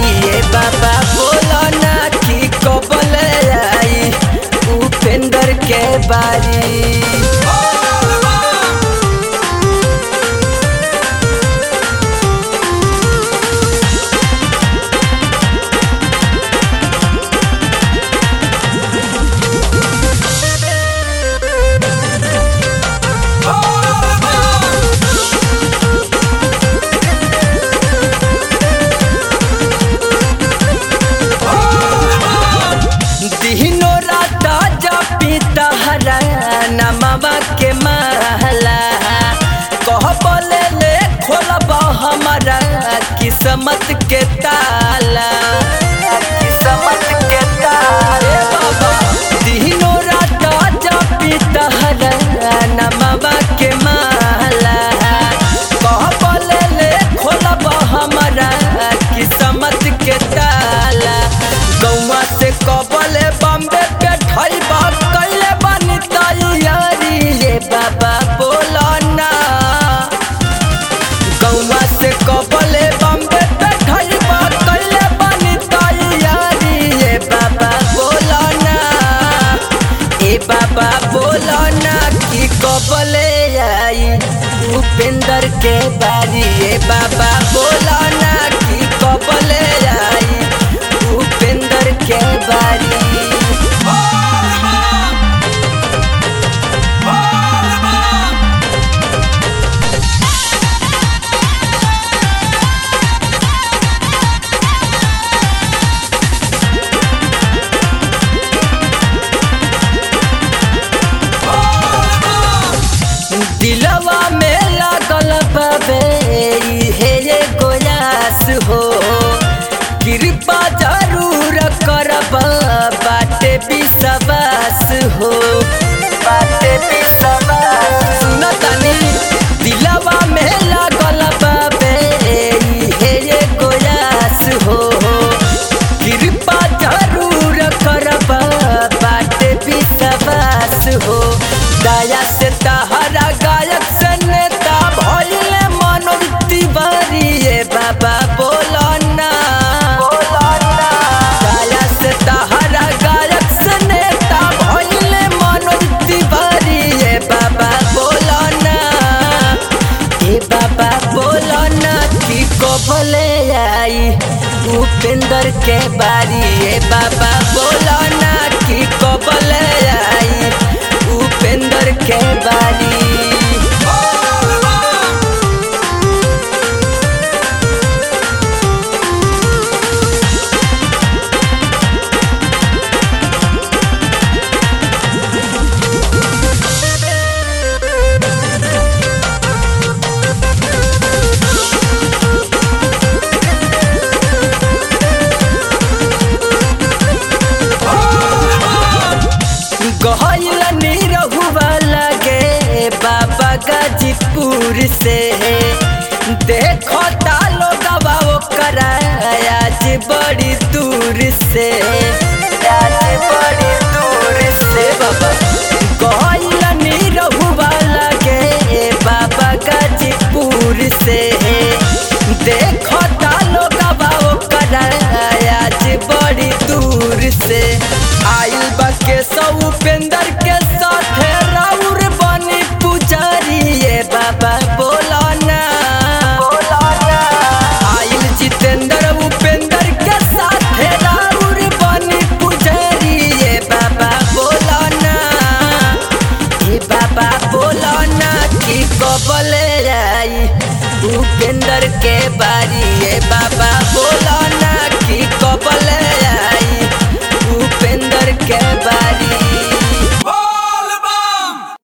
बारी ए बाबा बोलो ना की कबल आई उपेंद्र के बारी दिनो रात जपी तहरा नमवा के महला कह बोले ले खोलब हमारा किस्मत के ताला किस्मत के ताला बाबा दिनो रात जपी तहरा नमवा के महला कह बोले ले खोलब हमारा किस्मत के ताला गौवा से कबले बम्बे पे ठइबा कइले बनी तैयारी ये बाबा बोलो ना गौवा से कबले बम्बे पे ठइबा कइले बनी तैयारी ये बाबा बोलो ना ए बाबा बोलो ना की कबले आई उपेंद्र के बारी ए बाबा बोलो ना की कबले आई उपेंद्र के बारी दिलवा में लागल बाबे हे ये गोयास हो कृपा जरूर करब बाटे विश्वास हो बाटे विश्वास सुन तनी दिलवा में लागल बाबे हे ये गोयास हो कृपा जरूर करब बाटे विश्वास हो दया से तहरा गायक से नेता भइले मनोज तिवारी ये बाबा बोलो ना दया से तहरा गायक से नेता भइले मनोज तिवारी ये बाबा बोलो ना ए बाबा बोलो ना की कबले आई उपेंद्र के बारी ए बाबा बोलो ना की कबले आई उपेंद्र के बारी गहल निरहुआ लगे बाबा गाजीपुर से देखो तालो गवा करा आज बड़ी दूर से आज बड़ी दूर से बाबा गहल निरहुआ लगे बाबा गाजीपुर से देखो तालो गवा करा आज बड़ी दूर से आइल बा के सौ उपेंद्र के